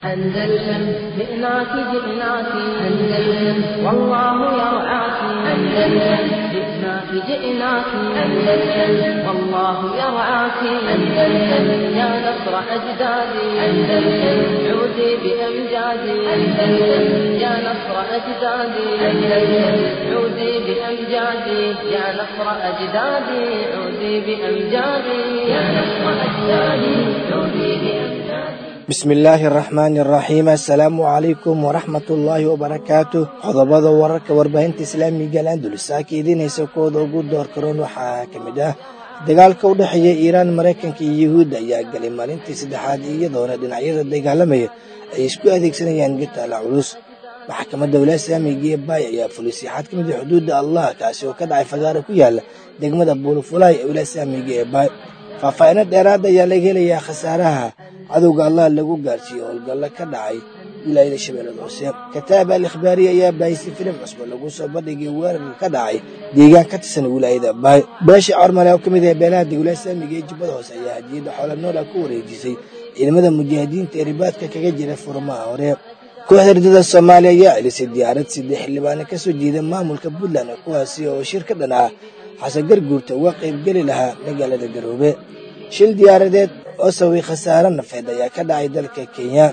أندلسن جئناك جئناك أندلسن والله يرعاك أندلسن جئناك جئناك أندلسن والله يرعاك أندلسن يا نصر أجدادي أندلسن عودي بأمجادي أندلسن يا نصر أجدادي أندلسن عودي بأمجادي يا نصر أجدادي عودي بأمجادي يا نصر أجدادي عودي بأمجادي bismillaahi araxmaani araxiim assalaamu calaykum waraxmatullaahi wabarakaatu qodobada wararka warbaahinta islaamiga alandulisa ka idiinaysa kooda ugu door karoon waxaa ka mid ah dagaalka u dhexeeya iiraan maraykanka iyo yuhuudda ayaa galay maalintii saddexaad iyadoona dhinacyada dagaalamaya ay isku adeegsanayaan gitaala culus maxkamadda walaad islaamiga ee baay ayaa fulisay xad ka mid a xuduudda allah kaasi oo ka dhacay fagaara ku yaala degmada buulufulaay ee walaad islaamiga ee baay faahfaahino dheeraad ayaa laga helayaa khasaaraha cadowga allah lagu gaarsiiye howlgallo ka dhacay wilaayada shabeellada hoose kataab al ikhbaariya ayaa baahisi filim cusbo lagu soo bandhigay weerarka ka dhacay deegaan ka tirsan wilaayada baay beesha cormale oo ka mid ah beelaha degwlaad islaamiga ee jubbada hoose ayaa hadiyadda xoola noola ku wareejisay ciidamada mujaahidiinta ee ribaadka kaga jira furmaha hore kooxda ridada soomaaliya ayaa celisay diyaarad siddex xildhibaano ka soo jeeda maamulka puntland kuwaasi oo shir ka dhan ah xasan garguurta uga qaybgeli lahaa magaalada garoobe shil diyaaradeed oo sababay khasaare nafeed ayaa ka dhacay dalka kenya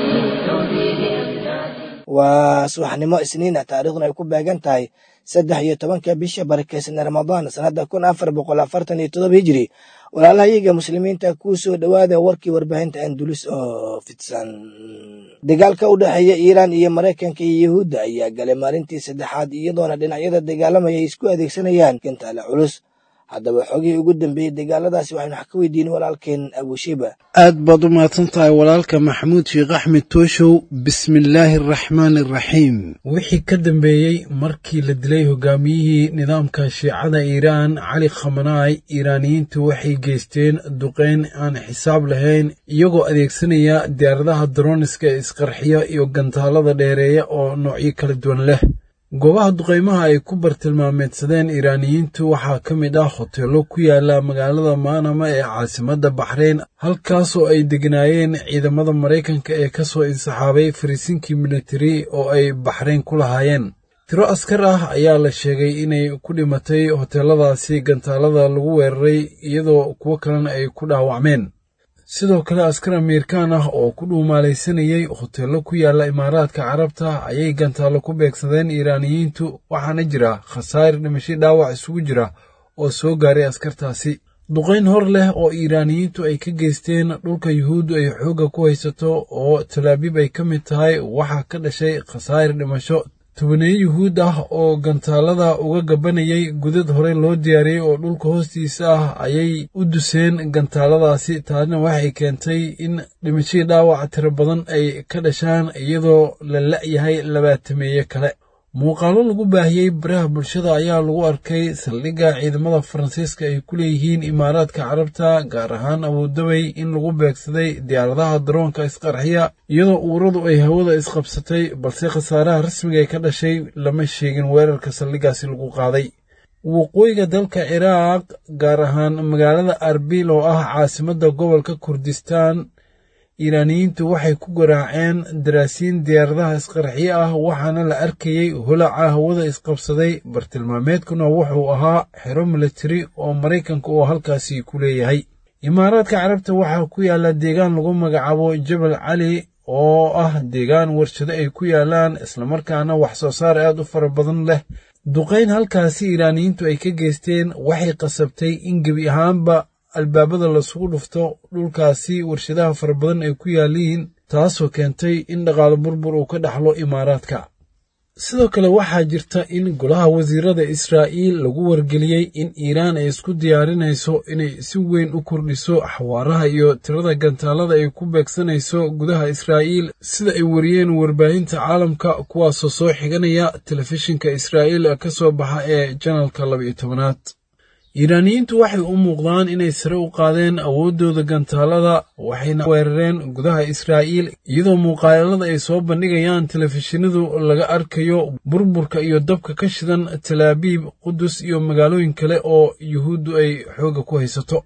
waa subaxnimo isniina taariikhduna ay ku beegan tahay saddex iyo tobanka bisha barakeysan ramadaan sannadda kun afar boqol afartan iyo todoba hijiri walaalaha iyaga muslimiinta kuu soo dhowaada warkii warbaahinta andulis oo fidsan dagaalka u dhexeeya iiraan iyo maraykanka iyo yuhuudda ayaa galay maalintii saddexaad iyadoona dhinacyada dagaalamaya ay isku adeegsanayaan gantaale culus haddaba xogihii ugu dambeeyey dagaaladaasi waxaynu wax ka weydiinay walaalkeen abushiba aad baad u mahadsan tahay walaalka maxamuud sheekh axmed tooshow bismillaahi araxmaani araxiim wixii ka dambeeyey markii la dilay hogaamiyihii nidaamka shiicada iiraan cali khamanaay iiraaniyiintu waxay geysteen duqeyn aan xisaab lahayn iyagoo adeegsanaya diyaaradaha daroniska ee isqarxiya iyo gantaalada dheereeya oo noocyo kala duwan leh goobaha duqaymaha ay ku bartilmaameedsadeen iiraaniyiintu waxaa ka mid ah hoteello ku yaala magaalada maanama ee caasimadda baxreyn halkaasoo ay degnaayeen ciidamada maraykanka ee ka soo insaxaabay fariisinkii militari oo ay baxreyn ku lahaayeen tiro askar ah ayaa la sheegay inay ku dhimatay hoteelladaasi gantaalada lagu weeraray iyadoo kuwo kalena ay ku dhaawacmeen sidoo kale askar amiirkaan ah oo ku dhuumaalaysanayay hoteello ku yaala imaaraadka carabta ayay gantaallo ku beegsadeen iiraaniyiintu waxaana jira khasaar dhimasho dhaawac isugu jira oo soo gaaray askartaasi duqayn hor leh oo iiraaniyiintu ay ka geysteen dhulka yuhuuddu ay xoogga ku haysato oo talaabiib ay ka mid tahay waxaa ka dhashay khasaar dhimasho tobaneeye yuhuud ah oo gantaalada uga gabanayay gudad horey loo diyaariyey oo dhulka hoostiisa ah ayay u duseen gantaaladaasi taasna waxay keentay in dhimashadii dhaawaca tiro badan ay ka dhashaan iyadoo la la'yahay labaatameeye kale muuqaallo lagu baahiyey baraha bulshada ayaa lagu arkay saldhigga ciidamada faransiiska ay ku leeyihiin imaaraadka carabta gaar ahaan abuudabay in lagu beegsaday diyaaradaha daroonka isqarxiya iyadoo uuradu ay hawada isqabsatay balse khasaaraha rasmiga ee ka dhashay lama sheegin weerarka saldhiggaasi lagu qaaday waqooyiga dalka ciraaq gaar ahaan magaalada arbil oo ah caasimadda gobolka kurdistaan iiraaniyiintu waxay ku garaaceen daraasiin diyaaradaha isqarxiye ah waxaana la arkayey holaca hawada isqabsaday bartilmaameedkuna wuxuu ahaa xero militari oo maraykanka oo halkaasi ku leeyahay imaaraadka carabta waxaa ku yaala deegaan lagu magacaabo jabal cali oo ah deegaan warshado ay ku yaalaan islamarkaana wax soo saar aad u fara badan leh duqayn halkaasi iiraaniyiintu ay ka geysteen waxay qasabtay in gebi ahaanba albaabada lasugu dhufto dhulkaasi warshadaha fara badan ay ku yaaliin taasoo keentay in dhaqaalo burbur uu ka dhaxlo imaaraadka sidoo kale waxaa jirta in golaha wasiirada israa'iil lagu wargeliyey in iiraan ay isku diyaarinayso inay si weyn u kordhiso xawaaraha iyo tirada gantaalada ay ku beegsanayso gudaha israa'iil sida ay wariyeen warbaahinta caalamka kuwaasoo soo xiganaya telefishinka israa'iil ka soo baxa ee janalka laba-iyo tobanaad iiraaniyiintu waxay u muuqdaan inay sare u qaadeen awooddooda gantaalada waxayna weerareen gudaha israa'iil iyadoo muuqaalada ay soo bandhigayaan telefishinadu laga arkayo burburka iyo dabka ka shidan talaabiib qudus iyo magaalooyin kale oo yuhuuddu ay xoogga ku haysato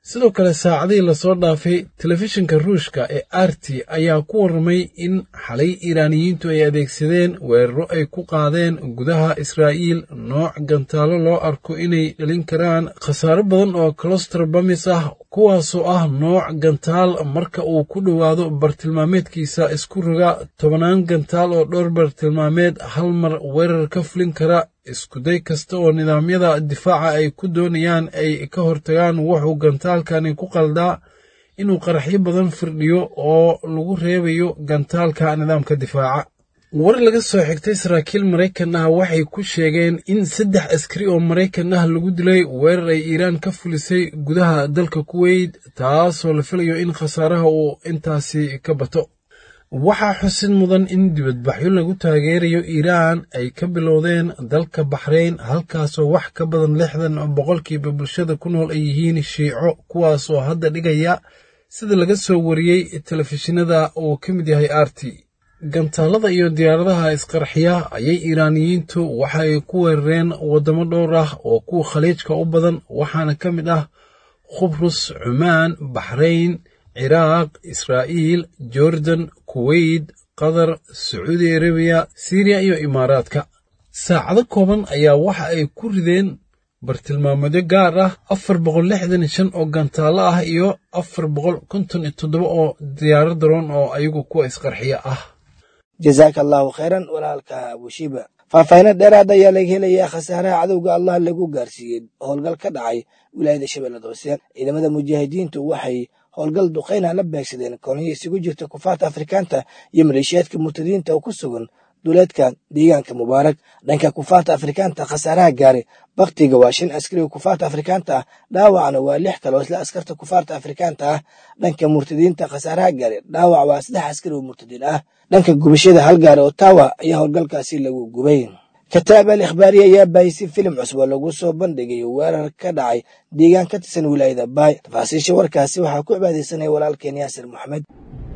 sidoo kale saacadihii lasoo dhaafay telefishinka ruushka ee arti ayaa ku warramay in xalay iiraaniyiintu ay adeegsadeen weeraro ay ku qaadeen gudaha israa'iil nooc gantaalo loo arko inay dhalin karaan khasaaro badan oo colostor bamis ah kuwaasoo ah nooc gantaal marka uu ku dhowaado bartilmaameedkiisa isku roga tobannaan gantaal oo dhowr bartilmaameed hal mar weerar ka fulin kara iskuday kasta oo nidaamyada difaaca ay ku doonayaan ay ka hortagaan wuxuu gantaalkani ku qaldaa inuu qaraxyo badan firdhiyo oo lagu reebayo gantaalka nidaamka difaaca war laga soo xigtay saraakiil maraykan ah waxay ku sheegeen in saddex askari oo maraykan ah lagu dilay weerar ay iiraan ka fulisay gudaha dalka kuweyt taasoo la filayo in khasaaraha uu intaasi ka bato waxaa xusid mudan in dibadbaxyo lagu taageerayo iiraan ay ka bilowdeen dalka baxrayn halkaasoo wax ka badan lixdan boqolkiiba bulshada ku nool ay yihiin shiico kuwaasoo hadda dhigaya sida laga soo wariyey telefishinada uu ka mid yahay arti gantaalada iyo diyaaradaha isqarxiya ayay iiraaniyiintu waxa ay ku weerareen waddamo dhowr ah oo kuwa khaliijka u badan waxaana ka mid ah khubrus cumaan baxrayn ciraaq israa'iil jordan kuweyt qatar sacuudi arabiya siriya iyo imaaraadka saacado kooban ayaa waxa ay ku rideen bartilmaameedyo gaar ah afar boqol lixdan shan oo gantaalo ah iyo afar boqol konton iyo toddoba oo diyaaro daroon oo ayagu kuwa isqarxiya ah jazaaka allahu khayran walaalka abushiba faahfaahinno dheeraad ayaa laga helayaa khasaaraha cadowga allah lagu gaarsiiyey howlgal ka dhacay wilaayada shabeellada hoose ciidamada mujaahidiintu waxay howlgal duqayna la beegsadeen kolonyo isugu jirta kufaarta afrikaanta iyo maleeshiyaadka murtadiinta oo ku sugan duleedka deegaanka mubaarak dhanka kufaarta afrikaanta khasaaraha gaare baktiga waa shan askari oo kufaarta afrikaanta ah dhaawacna waa lix kale oo isla askarta kufaarta afrikaanta ah dhanka murtadiinta khasaaraha gaare dhaawac waa saddex askari oo murtadiin ah dhanka gubashada hal gaare oo taawa ayaa howlgalkaasi lagu gubay kataab al ikhbaariya ayaa baahisi filim cusub oo lagu soo bandhigay weerar ka dhacay deegaan ka tirsan wilaayada baay tafaasiisha warkaasi waxaa ku cibaadaysanaya walaalkeen yaasir moxamed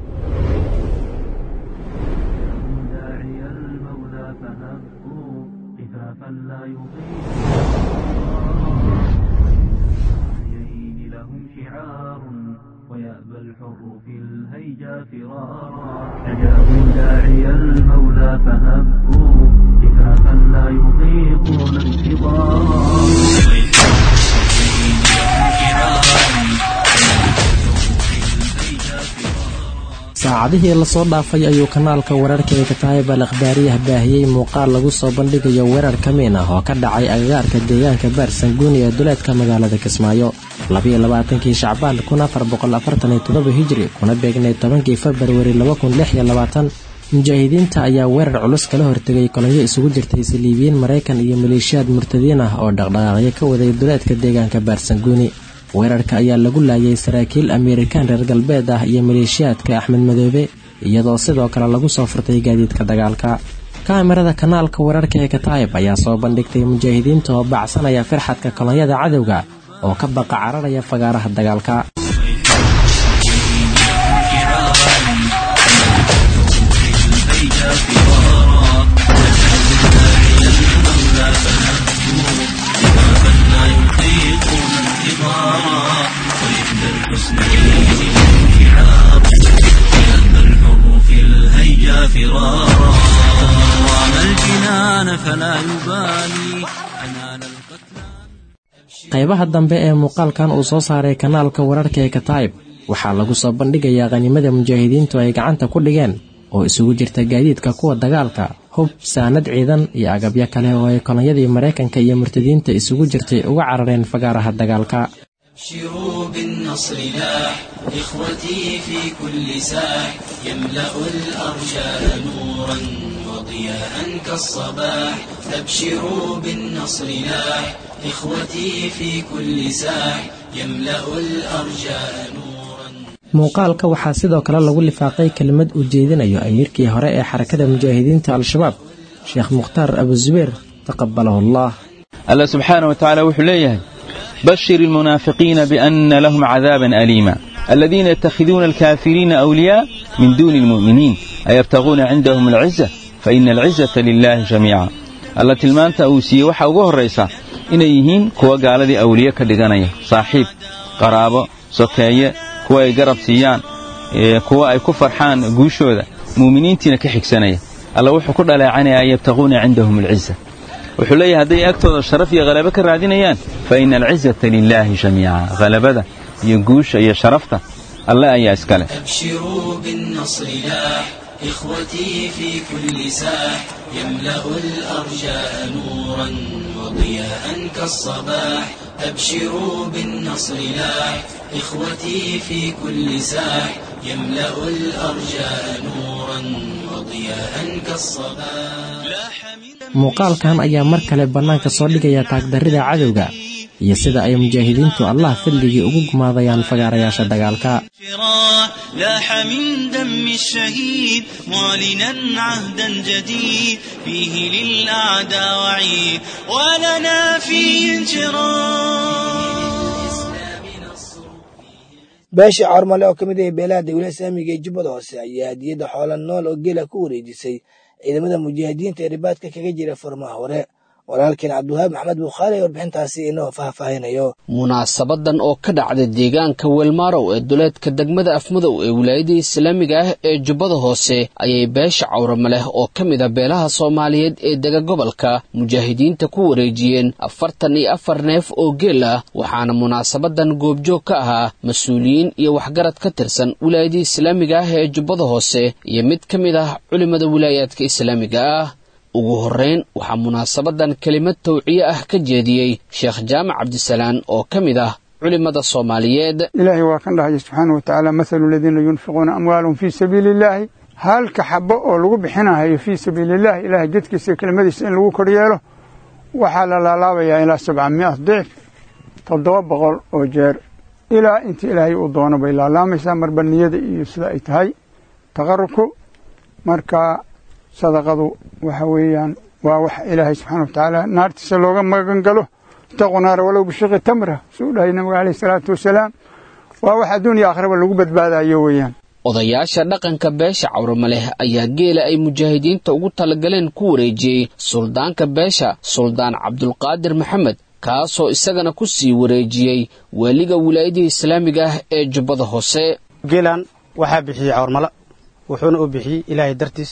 نجاهم داعي المولى فهبوا كفافا لا يطيقون انتظارا saacadihii lasoo dhaafay ayuu kanaalka wararka ee kataayib al akhbaariyaha baahiyey muuqaal lagu soo bandhigayo weerar kamiin ah oo ka dhacay agagaarka deegaanka baarsanguuni ee duleedka magaalada kismaayo labayo labaatankii shacbaan kun afar boqol afartan iyo toddoba hijri kuna beegnay tobankii februari laba kun lix iyo labaatan mujaahidiinta ayaa weerar culus kala hortegay kolonyo isugu jirtay saliibiyiin maraykan iyo maleeshiyaad murtadiin ah oo dhaqdhaqaaqyo ka waday duleedka deegaanka baarsanguuni weerarka ayaa lagu laayay saraakiil ameerikaan reer galbeed ah iyo maleeshiyaadka axmed madoobe iyadoo sidoo kale lagu soo furtay gaadiidka dagaalka kaamirada kanaalka wararka ee kataayib ayaa soo bandhigtay mujaahidiinta oo bacsanaya firxadka kolonyada cadowga oo ka baqa cararaya fagaaraha dagaalka فرارا رام الجنان فلا يبالي أنال القتلى qaybaha dambe ee muuqaalkan uu soo saaray kanaalka wararka ee kataayib waxaa lagu soo bandhigayaa qhanimada mujaahidiintu ay gacanta ku dhigeen oo isugu jirta gaadiidka kuwa dagaalka hub saanad ciidan iyo agabyo kale oo ay kolonyadii maraykanka iyo murtadiinta isugu jirtay uga carareen fagaaraha dagaalka ابشروا بالنصر لاح إخوتي في كل ساح يملأ الأرجاء نورا وضياء كالصباح أبشروا بالنصر لاح إخوتي في كل ساح يملأ الأرجاء نورا muuqaalka waxaa sidoo kale lagu lifaaqay kelimad uu jeedinayo amiirkii hore ee xarakada mujaahidiinta al-shabaab sheekh mukhtaar abuzubeer taqabalahu allah الله سبحانه وتعالى وحليه بشر المنافقين بأن لهم عذابا أليما الذين يتخذون الكافرين أولياء من دون المؤمنين أيبتغون عندهم العزة فإن العزة لله جميعا الله تلمانتا أوسية وحا ugu horaysa inay yihiin kuwa gaaladii awliye ka dhiganaya saaxiib qaraabo sokeeye kuwa ay garab siiyaan kuwa ay ku farxaan guushooda mu'miniintiina ka xigsanaya alla wuxuu ku dhaleecanayaa yabtaquuna cindahum alciza wuxuu leeyahay hadday agtooda sharaf iyo halabo ka raadinayaan fa ina alcizata lilaahi jamiica halabada iyo guusha iyo sharafta alle ayaa iska leh أبشروا بالنصر لاح إخوتي في كل ساح يملأ الأرجاء نورا وضياء كالصباح أبشروا بالنصر لاح إخوتي في كل ساح يملأ الأرجاء نورا وضياء كالصباح لاح من muuqaalkan ayaa mar kale bannaanka soo dhigaya taagdarrida cadowga iyo sida ay mujaahidiintu allah fadligii ugu gumaadayaan fagaarayaasha dagaalka فراح لاح من دم الشهيد معلنا عهدا جديد فيه للأعداء وعيد ولنا فيه انشراح beesha carmale oo ka mid ah beelaha dawlada islaamiga ee jubbada hoose ayaa hadiyadda xoola nool oo geela ku wareejisay ciidamada mujaahidiinta ee ribaadka kaga jira furmaha hore walaalkeen cabdiwahaab maxamed bukhaari ee warbixintaasi inoo faahfaahinayo munaasabadan oo ka dhacday deegaanka weelmaarow ee duleedka degmada afmadow ee wilaayada islaamiga ah ee jubbada hoose ayay beesha cawrama leh oo ka mid a beelaha soomaaliyeed ee dega gobolka mujaahidiinta ku wareejiyeen afartan iyo afar neef oo geel ah waxaana munaasabadan goobjoog ka ahaa mas-uuliyiin iyo waxgarad ka tirsan wilaayada islaamiga ah ee jubbada hoose iyo mid ka mid ah culimada wilaayaadka islaamiga ah ugu horrayn waxaa munaasabadan kelimad tawciye ah ka jeediyey sheekh jaamac cabdisalaan oo ka mid ah culimmada soomaaliyeed ilaahay waa kan dhahaya subxaana wa tacaala mathalu aladiina yunfiquuna amwaalahum fii sabiili illaahi halka xabo oo lagu bixinahayo fii sabiili illahi ilaahay jidkiisa iyo kelimadiisa in lagu koryeelo waxaa la laalaabayaa ilaa sabca mi'at dicf toddoba boqol oo jeer ilaa inta ilaahay uu doono bay laalaamaysaa marba niyada iyo sida ay tahay taqarubku marka sadaqadu waxa weeyaan waa wax ilaahay subxaana wa tacaala naartiisa looga magan galo itaquu naara walow bishiqi tamra suu dhahay nabiga caleyhi salaatu wasalaam waa wax adduun iyo aakhiraba lagu badbaadayo weeyaan odayaasha dhaqanka beesha cawrama leh ayaa geela ay mujaahidiinta ugu talagaleen ku wareejiyey suldaanka beesha suldaan cabdulqaadir maxamed kaasoo isagana ku sii wareejiyey waaliga wilaayadii islaamiga ah ee jubbada hoose geelan waxaa bixiyey cawrmala wuxuuna u bixiyey ilaahay dartiis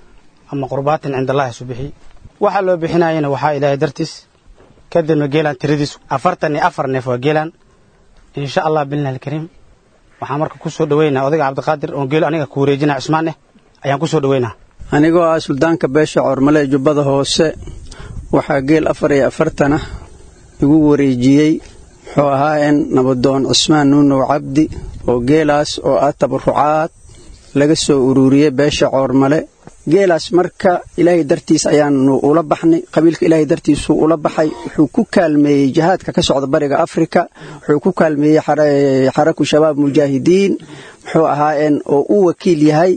ama qurbaatin cinda allahi isu bixiy waxaa loo bixinayana waxaa ilaahay dartiis kadibna geelan tiradiisu afartan iyo afar neef waa geelan insha allah billah alkariim waxaan marka ku soo dhoweynaa odayga cabdiqaadir oon geel aniga ku wareejinaya cusmaan eh ayaan ku soo dhoweynaa anigoo ah suldaanka beesha coormale ee jubbada hoose waxaa geel afar iyo afartan ah igu wareejiyey muxuu ahaa in nabadoon cusmaan nuunow cabdi oo geelaas oo ah tabarucaad laga soo ururiyey beesha coormale geelaas marka ilaahay dartiis ayaanu ula baxnay qabiilka ilaahay dartiisuu ula baxay wuxuu ku kaalmeeyey jihaadka ka socda bariga afrika wuxuu ku kaalmeeyey xaraku shabaab mujaahidiin muxuu ahaayeen oo u wakiil yahay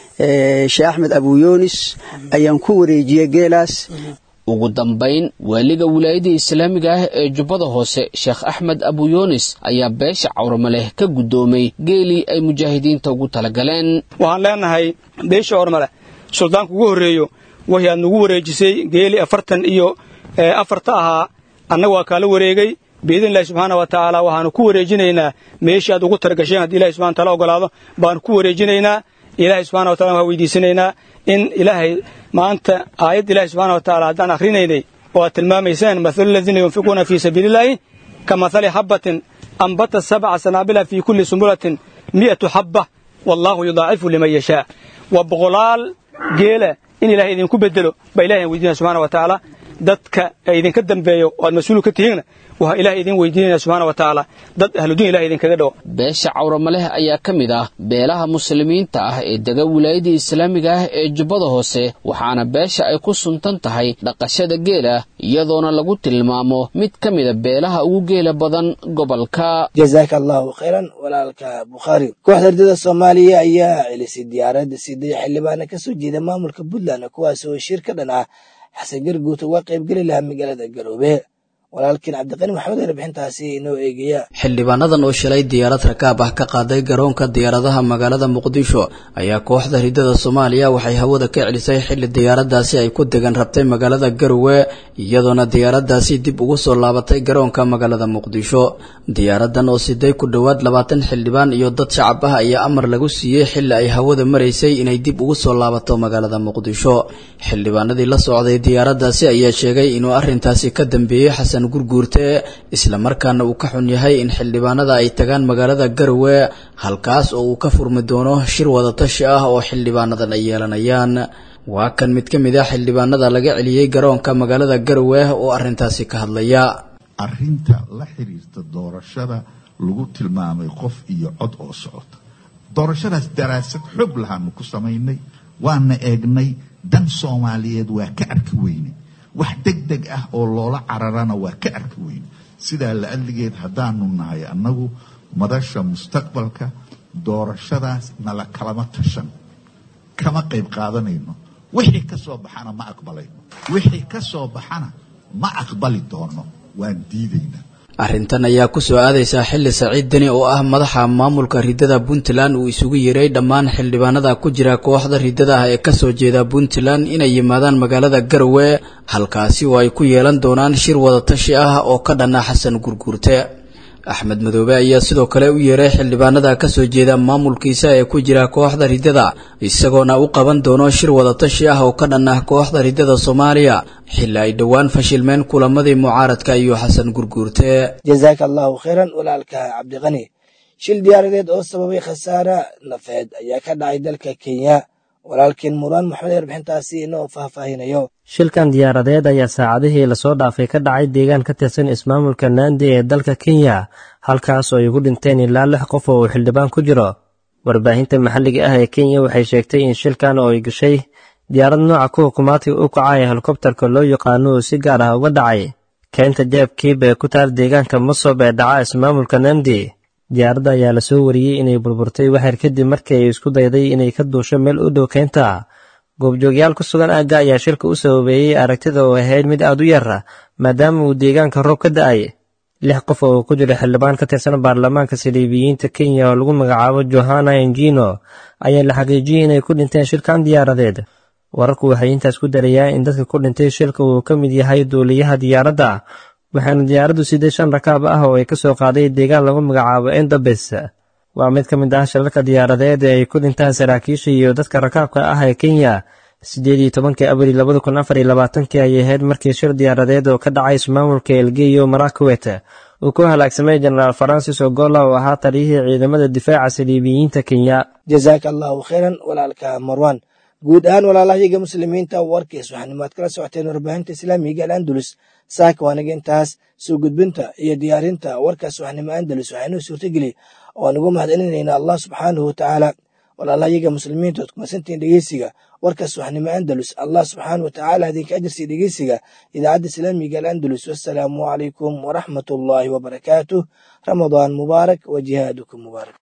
sheekh axmed abuyoonis ayaan ku wareejiyey geelaas ugu dambayn waaliga wilaayadii islaamiga ah ee jubbada hoose sheekh axmed abuyoonis ayaa beesha cawramaleh ka guddoomay geelii ay mujaahidiinta ugu talagaleen waxaan leenahay beesha cawramale suldaanka ugu horreeyo waxay aad nagu wareejisay geeli afartan iyo afarta ahaa annaga waa kaala wareegay biidn illahi subxaana wa tacaala waxaanu ku wareejinaynaa meeshii aad ugu targasheen haddii ilahi subxana wataala ogolaado baanu ku wareejinaynaa ilaahay subxana wa tacala waxaan weydiisanaynaa in ilaahay maanta aayadda ilahi subxana wa tacaala haddaan akhrinaynay oo aad tilmaamayseen mathalu aladiina yunfiquuna fii sabiilillaahi ka mathali xabbatin ambata sabca sanaabila fii kulli sumbulatin mi'atu xabba wallaahu yudaacifu liman yashaa waa boqolaal geela in ilahay idinku bedelo baa ilahay aan weydiinaya subxana wa tacaala dadka idinka dambeeyo oo aad mas-uul ka tihiinna waxaa ilahay idin weydiinaya subxana wa tacaala dad ahludiin ilahay idinkaga dhawo beesha cawramaleh ayaa ka mid ah beelaha muslimiinta ah ee dega wilaayadii islaamiga ah ee jubbada hoose waxaana beesha ay ku suntan tahay dhaqashada geela iyadoona lagu tilmaamo mid ka mida beelaha ugu geela badan gobolka jazaaka allahu khayran walaalka bukhaari kooxda ardada soomaaliya ayaa celisay diyaaradda siday xildhibaana ka soo jeeda maamulka puntland kuwaas oo shir ka dhan ah xasan garguut uga qaybgeli lahaa magaalada garoobe walaalkiin cabdiqani maxamed ee bixintaasi inoo eegaya xildhibaanadan oo shalay diyaarad rakaab ah ka qaaday garoonka diyaaradaha magaalada muqdisho ayaa kooxda ridada soomaaliya waxay hawada ka celisay xilli diyaaradaasi ay ku degan rabtay magaalada garowe iyadoona diyaaradaasi dib ugu soo laabatay garoonka magaalada muqdisho diyaaradan oo siday ku dhowaad labaatan xildhibaan iyo dad shacab ah ayaa amar lagu siiyey xilli ay hawada maraysay inay dib ugu soo laabato magaalada muqdisho xildhibaanadii la socday diyaaradaasi ayaa sheegay inuu arrintaasi ka dambeeyey xasan gurguurte islamarkaana uu ka xun yahay in xildhibaanada ay tagaan magaalada garowe halkaas oo uu ka furmi doono shir wadatashi ah oo xildhibaanadan ay yeelanayaan waa kan mid ka mid ah xildhibaanada laga celiyey garoonka magaalada garowe oo arrintaasi ka hadlaya arrinta la xiriirta doorashada lagu tilmaamay qof iyo cod oo socota doorashadaas daraasad xoog lahaanu ku samaynay waana eegnay dan soomaaliyeed waa ka arki weynay wax deg deg ah oo loola cararana waa ka arki weyne sidaa la adligeed haddaanu nahay annagu madasha mustaqbalka doorashadaas nala kalama tashan kama qayb qaadanayno wixii ka soo baxana ma aqbalayno wixii ka soo baxana ma aqbali doono waan diidaynaa arrintan ayaa ku soo aadaysaa xilli saciid deni oo ah madaxa maamulka ridada puntland uu isugu yeeray dhammaan xildhibaanada ku jira kooxda ridada ah ee kasoo jeeda puntland inay yimaadaan magaalada garowe halkaasi oo ay ku yeelan doonaan shir wadatashi ah oo ka dhana xasan gurguurte axmed madoobe ayaa sidoo kale u yeeray xildhibaanada kasoo jeeda maamulkiisa ee ku jira kooxda ridada isagoona u qaban doono shir wadatashi ah oo ka dhan ah kooxda ridada soomaaliya xilli ay dhowaan fashilmeen kulamadii mucaaradka iyo xasan gurguurte jazaaka allahu khayran walaalka cabdiqani shil diyaaradeed oo sababay khasaare nafeed ayaa ka dhacay dalka kenya walaalkiin muraan maxamed ee warbixintaasi inoo faahfaahinayo shilkan diyaaradeed ayaa saacadihii lasoo dhaafay ka dhacay deegaan ka tirsan ismaamulka naandi ee dalka kenya halkaas oo ay ku dhinteen ilaa lix qof oo uu xildhibaan ku jiro warbaahinta maxalliga ah ee kenya waxay sheegtay in shilkan oo ay gashay diyaarad nooca ku hukumaadka u kacay helikobtarka loo yaqaano uu si gaar ah uga dhacay keynta jeeb kiib ee ku taal deegaanka masob ee dhaca ismaamulka nandi diyaaradda ayaa lasoo wariyey inay burburtay waxyar kadib markii ay isku dayday inay ka duusho meel u dhow keynta goobjoogyaal ku sugan aagga ayaa shilka u sababeeyey aragtida oo ahayd mid aad u yar maadaama uu deegaanka roob ka da'ay lix qof oo ku jira xildhibaan ka tirsan baarlamaanka saliibiyiinta kenya oo lagu magacaabo johana engino ayaa la xaqiijiyey inay ku dhinteen shilkan diyaaradeed wararku waxay intaas ku darayaa in dadka ku dhintay shilka uu ka mid yahay duuliyaha diyaaradda waxaana diyaaraddu siday shan rakaab ah oo ay ka soo qaaday deegaan lagu magacaabo endabes waa mid ka mid ah shilalka diyaaradeed ee ay ku dhintaan saraakiisha iyo dadka rakaabka ah ee kenya siddeed iyo tobankii abril labada kun afar iyo labaatankii ayay ahayd markii shir diyaaradeed oo ka dhacay ismaamulka elgeyo marakwet uu ku halaagsamay jenaraal farancis ogola oo ahaa taliyihii ciidamada difaaca saliibiyiinta kenya jazaaka allahu khayran walaalka marwan guud ahaan walaalahayaga muslimiinta warkiis waxaanimaad kala socoteen warbaahinta islaamiga al andalus saaka waanaga intaas soo gudbinta iyo diyaarinta warkaas waxnimo andalus waxaynoo suurtageli oo aan ugu mahadcelinayna allah subxaanahu watacaala walaalahayaga muslimiinta ood kumasantihiin dhegeysiga warkaas waxnimo andalus allah subxaanahu watacaala idinka ajarsiya dhegeysiga idaacadda islaamiga al andalus wassalaamu calaykum waraxmat ullaahi wabarakaatuh ramadaan mubaarak wa jihaadukum mubaarak